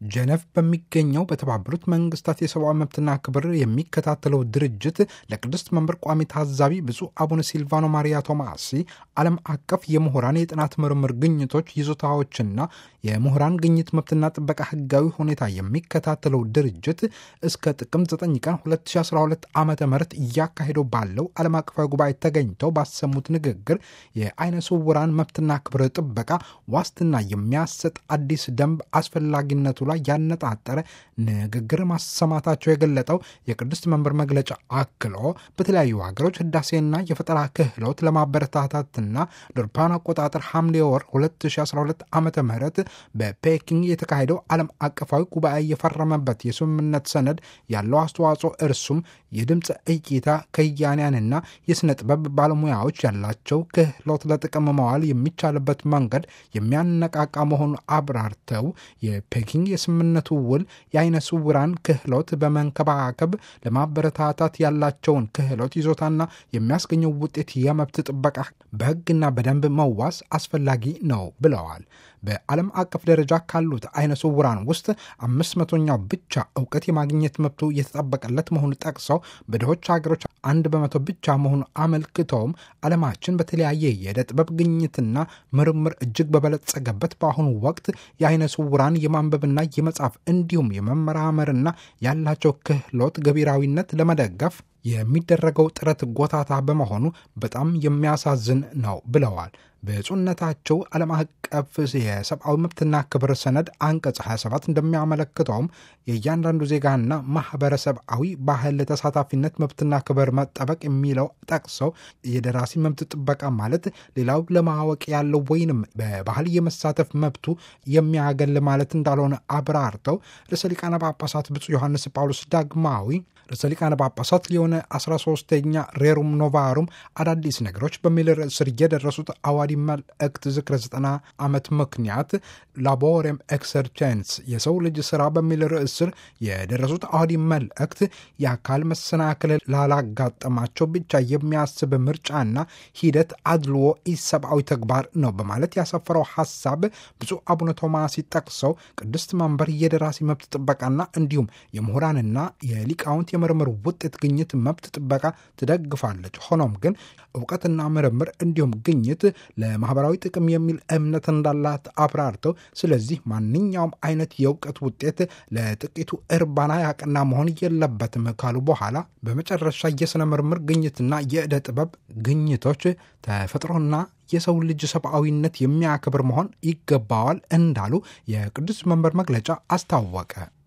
ጀነቭ በሚገኘው በተባበሩት መንግስታት የሰብአዊ መብትና ክብር የሚከታተለው ድርጅት ለቅድስት መንበር ቋሚ ታዛቢ ብፁዕ አቡነ ሲልቫኖ ማሪያ ቶማሲ ዓለም አቀፍ የምሁራን የጥናት ምርምር ግኝቶች ይዞታዎችና የምሁራን ግኝት መብትና ጥበቃ ህጋዊ ሁኔታ የሚከታተለው ድርጅት እስከ ጥቅምት 9 ቀን 2012 ዓ ም እያካሄደው ባለው ዓለም አቀፋዊ ጉባኤ ተገኝተው ባሰሙት ንግግር የአይነ ስውራን መብትና ክብር ጥበቃ ዋስትና የሚያሰጥ አዲስ ደንብ አስፈላጊነቱ ላይ ያነጣጠረ ንግግር ማሰማታቸው የገለጠው የቅድስት መንበር መግለጫ አክሎ በተለያዩ ሀገሮች ህዳሴና የፈጠራ ክህሎት ለማበረታታትና ለአውሮፓውያን አቆጣጠር ሐምሌ ወር 2012 ዓ ም በፔኪንግ የተካሄደው ዓለም አቀፋዊ ጉባኤ የፈረመበት የስምምነት ሰነድ ያለው አስተዋጽኦ እርሱም የድምፅ እይታ ከያንያንና የሥነ ጥበብ ባለሙያዎች ያላቸው ክህሎት ለጥቅም መዋል የሚቻልበት መንገድ የሚያነቃቃ መሆኑን አብራርተው የፔኪንግ የስምምነቱ ውል የአይነ ስውራን ክህሎት በመንከባከብ ለማበረታታት ያላቸውን ክህሎት ይዞታና የሚያስገኘው ውጤት የመብት ጥበቃ በሕግና በደንብ መዋስ አስፈላጊ ነው ብለዋል። በዓለም አቀፍ ደረጃ ካሉት አይነ ስውራን ውስጥ አምስት መቶኛው ብቻ እውቀት የማግኘት መብቱ የተጠበቀለት መሆኑ ጠቅሰው በድሆች ሀገሮች አንድ በመቶ ብቻ መሆኑ አመልክተውም ዓለማችን በተለያየ የዕደ ጥበብ ግኝትና ምርምር እጅግ በበለጸገበት በአሁኑ ወቅት የአይነ ስውራን የማንበብና የመጻፍ እንዲሁም የመመራመርና ያላቸው ክህሎት ገቢራዊነት ለመደገፍ የሚደረገው ጥረት ጎታታ በመሆኑ በጣም የሚያሳዝን ነው ብለዋል። ብፁዕነታቸው ዓለም አቀፍ የሰብአዊ መብትና ክብር ሰነድ አንቀጽ 27 እንደሚያመለክተውም የእያንዳንዱ ዜጋና ማህበረሰባዊ ባህል ተሳታፊነት መብትና ክብር መጠበቅ የሚለው ጠቅሰው የደራሲ መብት ጥበቃ ማለት ሌላው ለማወቅ ያለው ወይንም በባህል የመሳተፍ መብቱ የሚያገል ማለት እንዳልሆነ አብራርተው ርዕሰ ሊቃነ ጳጳሳት ብፁዕ ዮሐንስ ጳውሎስ ዳግማዊ ርዕሰ ሊቃነ ጳጳሳት ሊሆነ 13ተኛ ሬሩም ኖቫሩም አዳዲስ ነገሮች በሚል ርዕስ ስር የደረሱት አዋዲ መልእክት ዝክረ ዘጠና ዓመት ምክንያት ላቦሬም ኤክሰርቼንስ የሰው ልጅ ስራ በሚል ርዕስ ስር የደረሱት አዋዲ መልእክት የአካል መሰናክል ላላጋጠማቸው ብቻ የሚያስብ ምርጫና ሂደት አድልዎ ኢሰብአዊ ተግባር ነው በማለት ያሰፈረው ሀሳብ ብፁዕ አቡነ ቶማስ ጠቅሰው ቅድስት መንበር የደራሲ መብት ጥበቃና እንዲሁም የምሁራንና የሊቃውንት የምርምር ውጤት ግኝት መብት ጥበቃ ትደግፋለች። ሆኖም ግን እውቀትና ምርምር እንዲሁም ግኝት ለማህበራዊ ጥቅም የሚል እምነት እንዳላት አብራርተው ስለዚህ ማንኛውም አይነት የእውቀት ውጤት ለጥቂቱ እርባና ያቀና መሆን የለበትም ካሉ በኋላ በመጨረሻ የሥነ ምርምር ግኝትና የዕደ ጥበብ ግኝቶች ተፈጥሮና የሰው ልጅ ሰብአዊነት የሚያከብር መሆን ይገባዋል እንዳሉ የቅዱስ መንበር መግለጫ አስታወቀ።